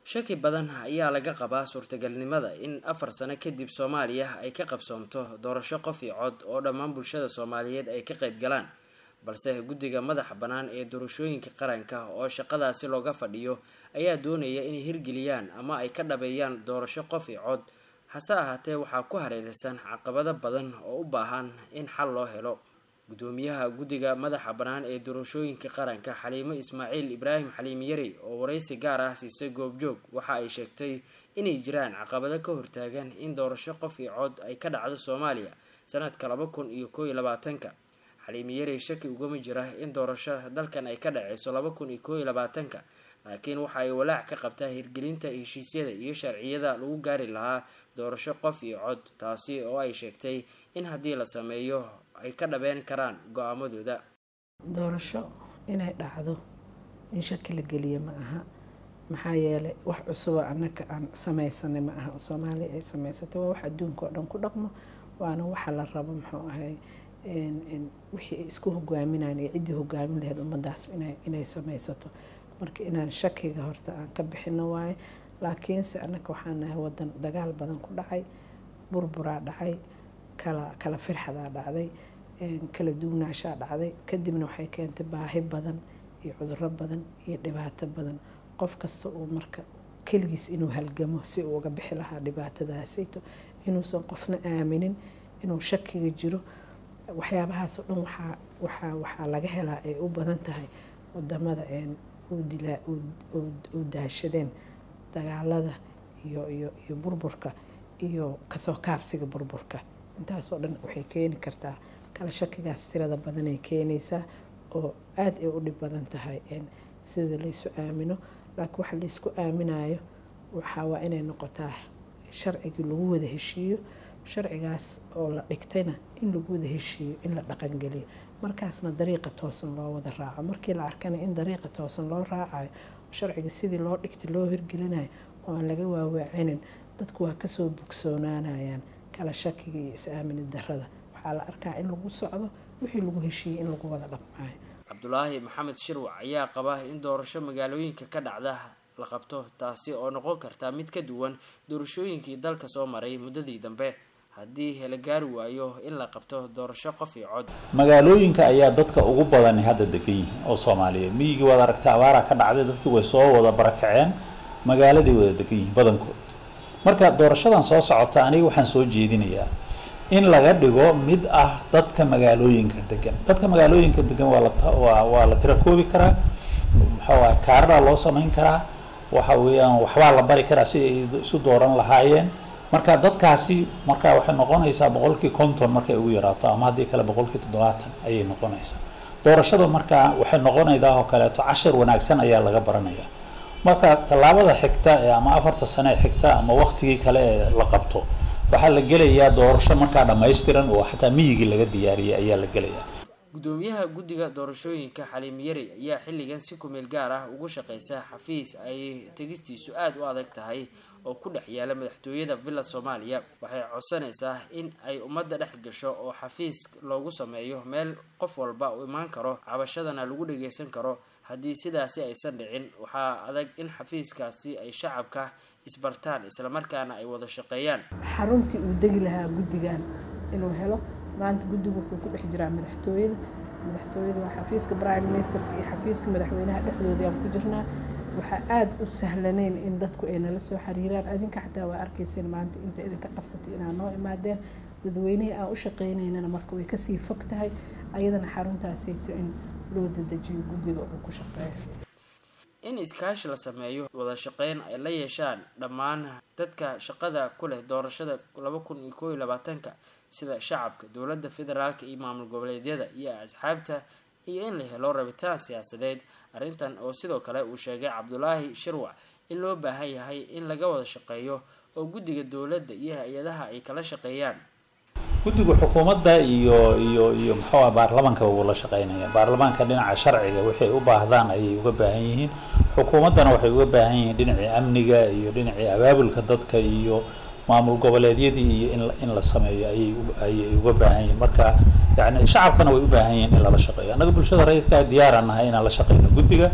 shaki badan ayaa laga qabaa suurtagalnimada in afar sano kadib soomaaliya ay ka qabsoomto doorasho qof iyo cod oo dhammaan bulshada soomaaliyeed ay ka qayb galaan balse guddiga madaxa bannaan ee doorashooyinka qaranka oo shaqadaasi looga fadhiyo ayaa doonaya inay hirgeliyaan ama ay ka dhabeeyaan doorasho qof iyo cod hase ahaatee waxaa ku hareeraysan caqabado badan oo u baahan in xal loo helo gudoomiyaha guddiga madaxa bannaan ee doorashooyinka qaranka xaliimo ismaaciil ibraahim xaliim yari oo waraysi gaar ah siisay goobjoog waxa ay sheegtay inay jiraan caqabado ka hortaagan in doorasho qof iyo cod ay ka dhacdo soomaaliya sanadka laba kun iyo koo iyo labaatanka xaliim yari shaki ugama jira in doorasho dalkan ay ka dhaceyso laba kun iyo koo iyo labaatanka laakiin waxa ay walaac ka qabtaa hirgelinta heshiisyada iyo sharciyada lagu gaari lahaa doorasho qof iyo cod taasi oo ay sheegtay in haddii la sameeyo ay ka dhabeen karaan go-aamadooda doorasho inay dhacdo in shaki la geliya ma aha maxaa yeelay wax cusuboo annaka aan samaysanay ma aha soomaaliya ay samaysatay waa wax adduunka oo dhan ku dhaqmo waana waxa la rabo muxuu ahay wixii ay isku hogaaminaan iyo ciddii hogaamin lahayd ummadaas inay samaysato marka inaan shakiga horta aan ka bixino waaye laakiinse annaka waxaan nahay wadan dagaal badan ku dhacay burburaa dhacay kala kala firxadaa dhacday kala duugnaashaa dhacday kadibna waxay keentay baahi badan iyo cuduro badan iyo dhibaato badan qof kasta uu marka keligiis inuu halgamo si uu uga bixi lahaa dhibaatadaasayto inuusan qofna aaminin inuu shakiga jiro waxyaabahaasoo dhan waxaa waxaa waxaa laga helaa ay u badan tahay wadamada u daashadeen dagaalada iyo iyo iyo burburka iyo kasoo kaabsiga burburka intaasoo dhan waxay keeni kartaa kala shakigaas tirada badanay keenaysaa oo aada ay u dhib badan tahay sida laysu aamino laakiin waxa laysku aaminayo waxaa waa inay noqotaa sharcigii lagu wada heshiiyo sharcigaas oo la dhigtayna in lagu wada heshiiyo in la dhaqangeliyo markaasna dariiqa toosan loo wada raaco markii la arkana in dariiqa toosan loo raacayo sharciga sidii loo dhigtay loo hirgelinayo oo aan laga waawaacinin dadku waa kasoo bogsoonaanayaan kala shakiga iyo is-aamini darada waxaa la arkaa in lagu socdo wixii lagu heshiiyey in lagu wada dhaqmaayo cabdulaahi maxamed shirwac ayaa qaba in doorasho magaalooyinka ka dhacda la qabto taasi oo noqon karta mid ka duwan doorashooyinkii dalka soo maray muddadii dambe haddii la gaari waayo in la qabto doorasho qof iyo cod magaalooyinka ayaa dadka ugu badani hadda degan yihiin oo soomaaliyeed miyigii waad aragtay abaaraa ka dhacday dadkii way soo wada barakaceen magaaladay wada degan yihiin badankood marka doorashadan soo socota aniga waxaan soo jeedinayaa in laga dhigo mid ah dadka magaalooyinka degan dadka magaalooyinka degan waa la waa waa la tira koobi karaa maxaa kaaradaa loo samayn karaa waxa weeyaan waxbaa la bari karaa si ay isu dooran lahaayeen marka dadkaasi marka waxay noqonaysaa boqolkii konton markay ugu yaraato ama haddii kale boqolkii toddobaatan ayay noqonaysaa doorashada markaa waxay noqonaydaa oo kaleeto cashar wanaagsan ayaa laga baranaya marka tallaabada xigta ee ama afarta sane ee xigta ama waktigii kale ee la qabto waxaa la gelayaa doorasho markaa dhammaystiran oo xataa miyigii laga diyaariyay ayaa la gelayaa gudoomiyaha guddiga doorashooyinka xaliim yari ayaa xilligan si kumeel gaar ah ugu shaqeysa xafiis ay tegistiisu aada u adag tahay oo ku dhex yaala madaxtooyada villa soomaaliya waxay codsanaysaa in ay ummadda dhex gasho oo xafiis loogu sameeyo meel qof walba uu imaan karo cabashadana lagu dhageysan karo haddii sidaasi aysan dhicin waxaa adag in xafiiskaasi ay shacabka isbartaan islamarkaana ay wada shaqeeyaan xaruntii uu degi lahaa guddigan inuu helo maanta guddigu wuxuu ku dhex jiraa madaxtooyada madaxtooyada waa xafiiska prime ministerka iyo xafiiska madaxweynaha dhexdooda aan ku jirnaa waxaa aada u sahlanayn in dadku ay nala soo xiriiraan adinka xataa waa arkayseen maanta inta idinka qabsatay inaad noo imaadeen dadweynihii aan u shaqeynaynana marka way kasii fog tahay ayadana xaruntaasayto in loo dadejiyo guddiga uu ku shaqeeyo in iskaashi la sameeyo wada shaqeyn ay la yeeshaan dhammaan dadka shaqada ku leh doorashada laba kun iyo koo iyo labaatanka sida shacabka dowladda federaalka iyo maamul goboleedyada iyo asxaabta iyo in la helo rabitaan siyaasadeed arrintan oo sidoo kale uu sheegay cabdulaahi shirwac in loo baahan yahay in laga wada shaqeeyo oo guddiga dowladda iyo hay-adaha ay kala shaqeeyaan guddiga xukuumadda iyo iyo iyo muxuuah baarlamaanka wuu la shaqeynaya baarlamaanka dhinaca sharciga waxay u baahdaan ayay uga baahan yihiin xukuumaddana waxay uga baahan yihiin dhinacii amniga iyo dhinacii abaabulka dadka iyo maamul goboleedyadii iyo in in la sameeyo ayay ayay uga baahan yihiin marka yani shacabkana way u baahan yihiin in lala shaqeeyo annaga bulshada rayidkaa diyaaraan nahay inaan la shaqeyno guddiga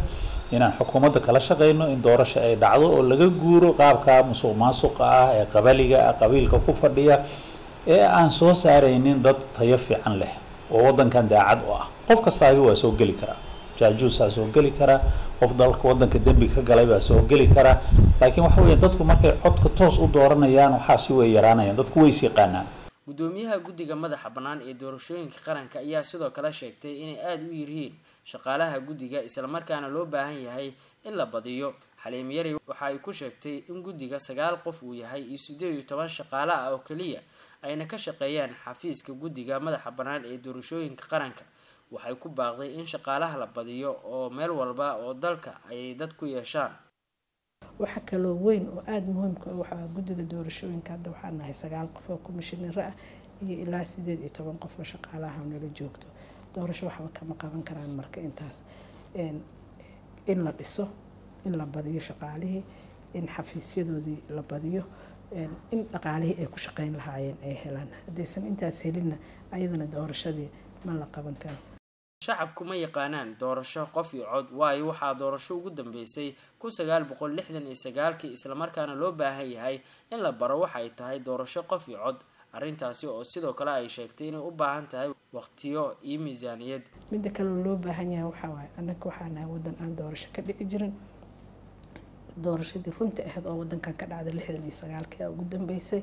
inaan xukuumadda kala shaqeyno in doorasho ay dhacdo oo laga guuro qaabka musuq maasuqa ah ee qabaliga ah qabiilka ku fadhiya ee aan soo saaraynin dad tayo fiican leh oo waddankan daacad u ah qof kastaabi waa soo geli karaa jaajuusaa soo geli karaa qof dalka waddanka dembi ka galay baa soo geli karaa laakiin waxa weeye dadku markay codka toos u dooranayaan waxaasi way yaraanayaan dadku ways yaqaanaan gudoomiyaha guddiga madaxa bannaan ee doorashooyinka qaranka ayaa sidoo kale sheegtay inay aada u yirhiin shaqaalaha guddiga islamarkaana loo baahan yahay in la badiyo xaliim yari waxa ay ku sheegtay in guddiga sagaal qof uu yahay iyo siddeed iyo toban shaqaale ah oo keliya ayna ka shaqeeyaan xafiiska guddiga madaxa bannaan ee doorashooyinka qaranka waxay ku baaqday in shaqaalaha la badiyo oo meel walba oo dalka ay dad ku yeeshaan waxa kaloo weyn oo aada muhiimka waxaa guddiga doorashooyinka hadda waxaa nahay sagaal qof oo komishinaro ah iyo ilaa sideed iyo toban qof oo shaqaalaha nala joogto doorasho waxba kama qaban karaan marka intaas in la dhiso in la badiyo shaqaalihii in xafiisyadoodii la badiyo in dhaqaalihii ay ku shaqeyn lahaayeen ay helaan haddaysan intaas helinna ayadana doorashadii ma la qaban karo shacabku ma yaqaanaan doorasho qof iyo cod waayo waxaa doorasho ugu dambeysay kun sagaal boqol lixdan iyo sagaalkii islamarkaana loo baahan yahay in la baro waxay tahay doorasho qof iyo cod arrintaasi oo sidoo kale ay sheegtay inay u baahan tahay waqtiyo iyo miisaaniyad midda kaleo loo baahan yahay waxaa waaye annaga waxaa nahay waddan aan doorasho ka dhici jirin doorashadii runta ahayd oo waddankan ka dhacday lixdan iyo sagaalkii aa ugu dambeysay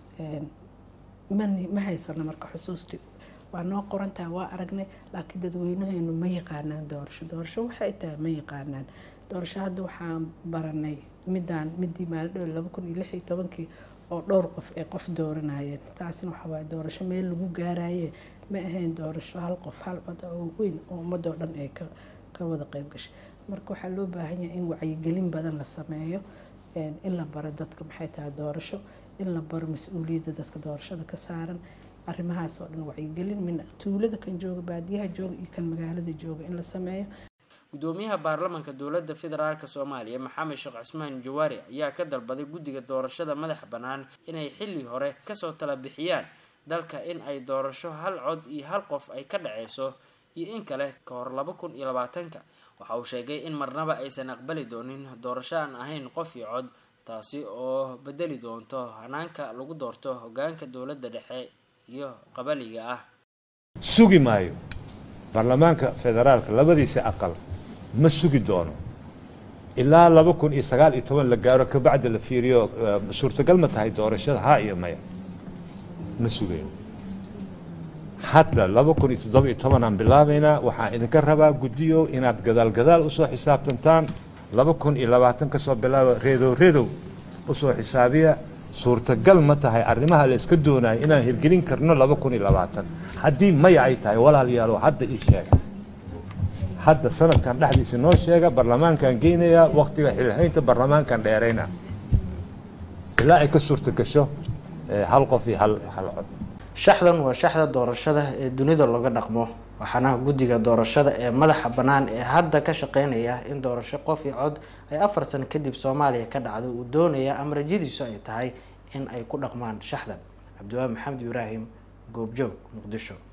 mani ma haysano marka xusuustii waa noo qorantaha waa aragnay laakiin dadweynaheenu ma yaqaanaan doorasho doorasho waxay tahay ma yaqaanaan doorasho hadda waxaan baranay midaan midii maalidhow laba kun iyo lix iyo tobankii oo dhowr qof ay qof dooranayeen taasina waxaa waaye doorasho meel lagu gaaraye ma ahayn doorasho hal qof hal cod oo weyn oo ummadoo dhan ay ka ka wada qeyb gashay marka waxaa loo baahan yahay in wacyigelin badan la sameeyo in la baro dadka maxay tahay doorasho in la baro mas-uuliyadda dadka doorashada ka saaran arrimahaas oo dhan wacyigelin min tuulada kan jooga baadiyaha jooga iyo kan magaalada jooga in la sameeyo gudoomiyaha baarlamanka dowladda federaalk soomaaliya maxamed sheekh cusmaan jawaari ayaa ka dalbaday guddiga doorashada madaxa bannaan inay xilli hore kasoo tala bixiyaan dalka in ay doorasho hal cod iyo hal qof ay ka dhaceyso iyo in kale ka hor laba kun iyo labaatanka waxa uu sheegay in marnaba aysan aqbali doonin doorasho aan ahayn qof iyo cod taasi oo bedeli doonto hanaanka lagu doorto hogaanka dowladda dhexe iyo qabaliga ah sugi maayo baarlamaanka federaalka labadiisa aqal ma sugi doono ilaa laba kun iyo sagaal iyo toban la gaaro kabacdi la fiiriyo suurtagal ma tahay doorashada haa iyo maya ma sugayn hadda laba kun iyo toddoba iyo toban aan bilaabaynaa waxaan idinka rabaa guddiyo inaad gadaal gadaal usoo xisaabtantaan laba kun iyo labaatan kasoo bilaaba reedow reedow usoo xisaabiya suurtagal ma tahay arrimaha la iska doonayo inaan hirgelin karno laba kun iyo labaatan haddii maya ay tahay walaalayaalo hadda ii sheega hadda sanadkan dhexdiisa noo sheega barlamaankan geynayaa waktiga xilhaynta barlamaankan dheerayna ilaa ay ka suurta gasho hal qof iyo hal hal cod shaxdan waa shaxda doorashada ee dunida looga dhaqmo waxaana guddiga doorashada ee madaxa bannaan ee hadda ka shaqeynaya in doorasho qof iyo cod ay afar sano kadib soomaaliya ka dhacdo uu doonaya ama rajadiisu ay tahay in ay ku dhaqmaan shaxdan cabdiwaabi maxamed ibraahim goobjoog muqdisho